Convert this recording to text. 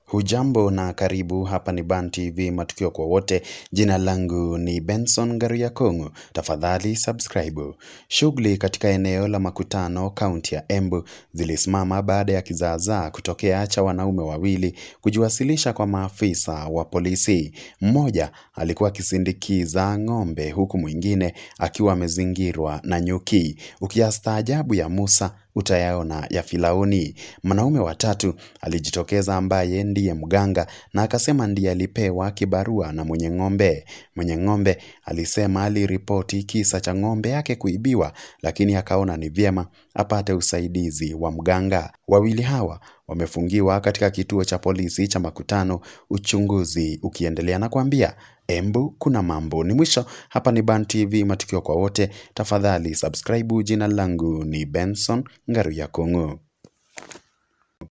Hujambo na karibu hapa ni Ban TV matukio kwa wote. Jina langu ni Benson Ngaruya Kong'o. Tafadhali subscribe. Shughuli katika eneo la makutano kaunti ya Embu zilisimama baada ya kizaazaa kutokea cha wanaume wawili kujiwasilisha kwa maafisa wa polisi. Mmoja alikuwa akisindikiza ng'ombe huku mwingine akiwa amezingirwa na nyuki. Ukiyastaajabu ya Musa utayaona ya Firauni. Mwanaume wa tatu alijitokeza ambaye ndiye mganga na akasema ndiye alipewa kibarua na mwenye ng'ombe. Mwenye ng'ombe alisema aliripoti kisa cha ng'ombe yake kuibiwa, lakini akaona ni vyema apate usaidizi wa mganga. Wawili hawa wamefungiwa katika kituo cha polisi cha Makutano, uchunguzi ukiendelea na kuambia Embu kuna mambo. Ni mwisho hapa ni Ban TV matukio kwa wote. Tafadhali subscribe. Jina langu ni Benson Ngaruya Kong'o.